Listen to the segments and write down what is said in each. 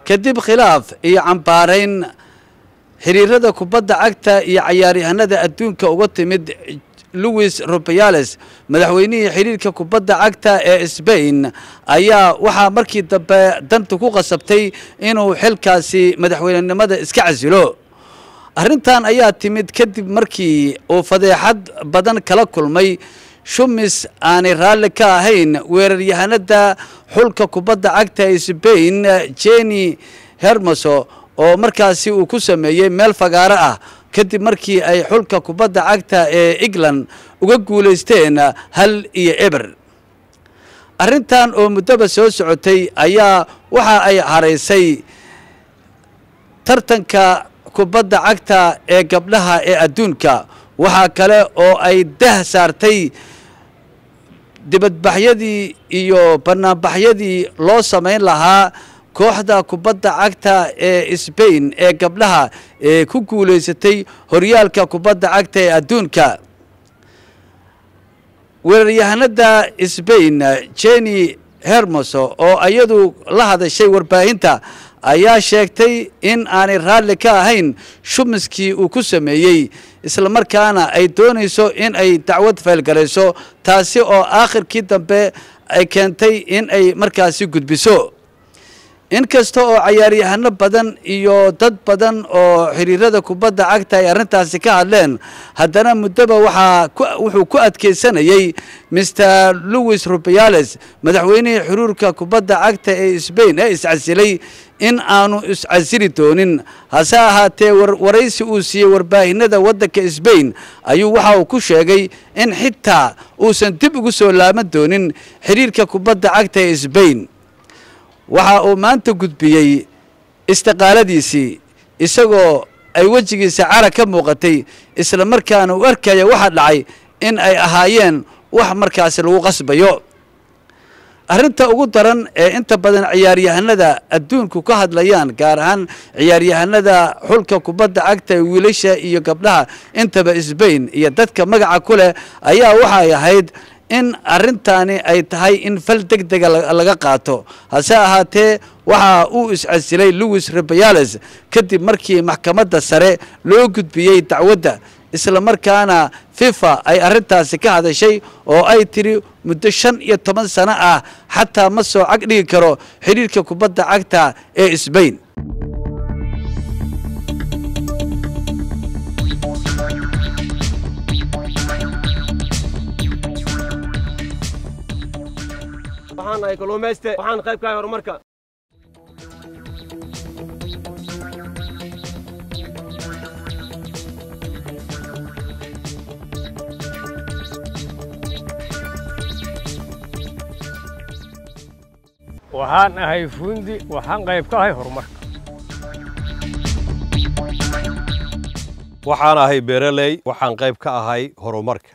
kadib khilaaf iyo cambaarayn xiriirada kubadda cagta iyo cayaaryahanada adduunka uga timid louis rubiales madaxweynihii xiriirka kubadda cagta ee sbain ayaa waxaa markii dambe danta ku qasabtay inuu xilkaasi madaxweynenimada iska casilo arrintan ayaa timid kadib markii uu fadeexad badan kala kulmay shumis aanay raalli ka ahayn weeraryahanada xulka kubadda cagta ee sbain jeni hermoso oo markaasi uu ku sameeyey meel fagaaro ah kadib markii ay xulka kubadda cagta ee england uga guulaysteen hal iyo eber arrintan oo muddoba soo socotay ayaa waxa ay haraysay tartanka kubadda cagta ee gabdhaha ee adduunka waxaa kale oo ay dah saartay dibadbaxyadii iyo banaanbaxyadii loo samayn lahaa kooxda kubadda cagta ee sbain ee gabdhaha ee ku guulaysatay horyaalka kubadda cagta ee adduunka weeraryahanada sbain jeni hermoso oo iyadu la hadashay warbaahinta ayaa sheegtay in aanay raalli ka ahayn shumiskii uu ku sameeyey islamarkaana ay doonayso in ay dacwad faylgarayso taasi oo aakhirkii dambe ay keentay in ay markaasi gudbiso inkasta oo cayaaryahano badan iyo dad badan oo xiriirada kubadda cagta ay arrintaasi ka hadleen haddana muddoba waxaa wuxuu ku adkaysanayey master louis rubiales madaxweynihii xuruurka kubadda cagta ee sbain ee iscasilay in aanu iscasili doonin hase ahaatee waraysi uu siiyey warbaahinada waddanka sbain ayuu waxa uu ku sheegay in xitaa uusan dib ugu soo laaban doonin xiriirka kubadda cagta ee sbain waxa uu maanta gudbiyey istiqaaladiisii isagoo ay wejigiisa cara ka muuqatay isla markaana uu arkaya waxa dhacay in ay ahaayeen wax markaasi lagu qasbayo arrinta ugu daran ee inta badan ciyaaryahanada adduunku ka hadlayaan gaar ahaan ciyaaryahanada xulka kubadda cagta ee wiilasha iyo gabdhaha intaba sbain iyo dadka magaca ku leh ayaa waxay ahayd in arrintaani ay tahay in fal deg dega laga qaato hase ahaatee waxa uu iscasilay louis rubiales kadib markii maxkamadda sare loo gudbiyey dacwadda isla markaana fifa ay arrintaasi ka hadashay oo ay tiri muddo shan iyo toban sano ah xataa ma soo cag dhigi karo xidhiirka kubadda cagta ee sbain waxaan nahay kalluumayste waxaan qayb ka ahay horumarka waxaan ahay fuundi waxaan qayb ka ahay horumarka waxaan ahay beeraley waxaan qayb ka ahay horumarka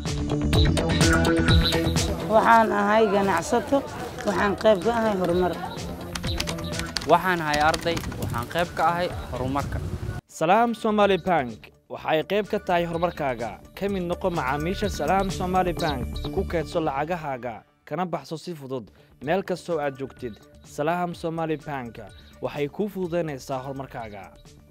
waxaan ahay ganacsato waxaan qayb ka ahay horumar waxaan ahay arday waxaan qayb ka ahay horumarka salaam somaali bank waxa ay qayb ka tahay horumarkaaga ka mid noqo macaamiisha salaam somaali bank ku kaydso lacagahaaga kana baxso si fudud meel kastoo aad joogtid salaam somaali bank waxay kuu fududaynaysaa horumarkaaga